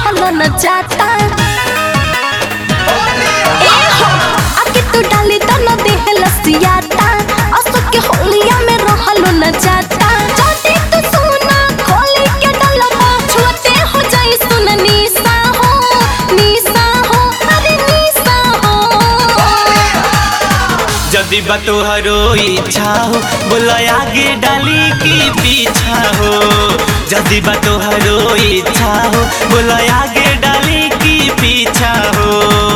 रहलो न जाता ए हो आके तू डाली त न देह लसियाता असो के होलिया में रहलो न जाता जदी तू सोना खोली के डलबा छुते हो जाई सुन निसा हो निसा हो अरे निसा हो जदि बा तोहरो इच्छा हो बोला आगे डाली की पीछा हो जदि बा तोहरो इच्छा हो बोला आगे डाली की पीछा हो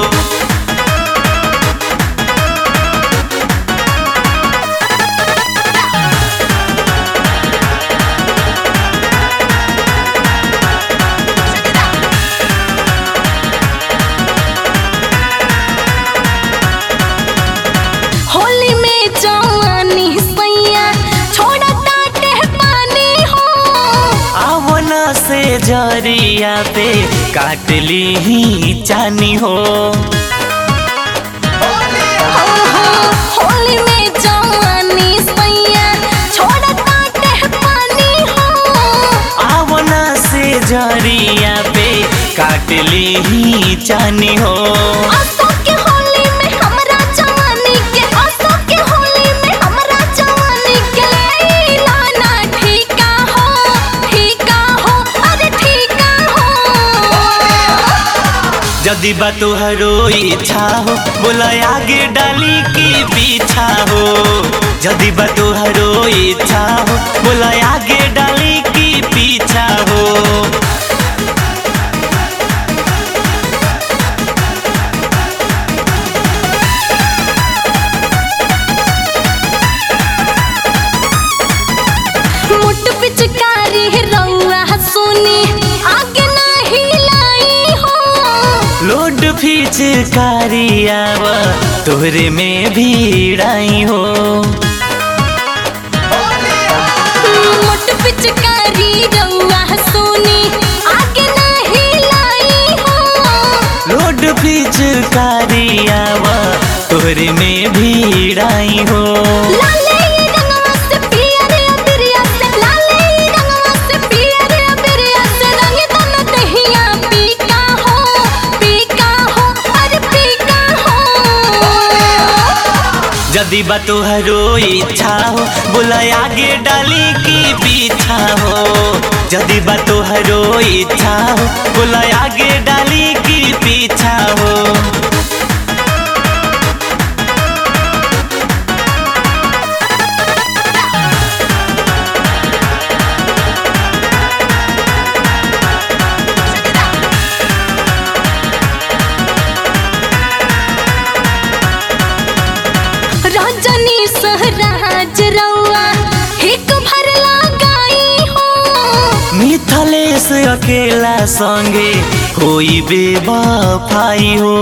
होली में जवानी सैया छोड़ता टे पानी हो आवना से जरिया पे काट ली ही चानी हो होली में जवानी सैया छोड़ता टे पानी हो आवना से जरिया पे काट ली ही चानी हो आसो के होली में हमरा जवानी के आसो के होली में हमरा जवानी के लेला ना ठीका हो ठीका हो अरे ठीका हो जदि बा तोहरो इच्छा हो बोला आगे डाली की पीछा हो जदि बा तोहरो इच्छा हो बोला आगे डाली की पीछा हो मुट पिचकारी रउआ सुनी आगे नहीं लाई हो लोड फिचकारी आवा तोहरे में भीड़ाई हो मुट पिचकारी रउआ सुनी आगे नहीं लाई हो लोड फिचकारी आवा तोहरे में भीड़ाई हो लाले रंगवा से पियर अबिरिया से लाले रंगवा से पियर अबिरिया से रंग तन दहिया पीका हो पीका हो अरे पीका हो जदि बा तोहरो इच्छा हो बोला आगे डाली की पीछा हो जदि बा तोहरो इच्छा हो बोला आगे डाली की पीछा हो रजनी सहराज रउआ हिक भर लगाई हो मिथलेश अकेला संगे होई बेवफाई हो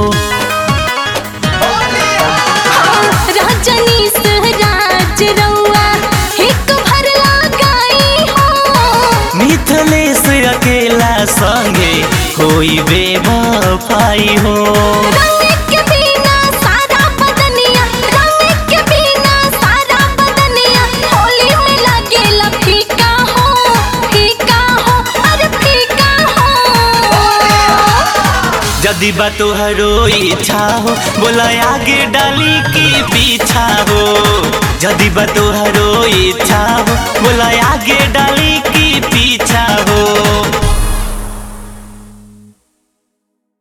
रजनी सहराज रउआ हिक भर लगाई हो मिथलेश अकेला संगे होई बेवफाई हो रंग के बिना सारा बदनिया रंग के बिना सारा बदनिया होली में लगेला फीका हो फीका हो अरे फीका हो जदि बा तोहरो इच्छा हो बोला आगे डाली की पीछा हो जदि बा तोहरो इच्छा हो बोला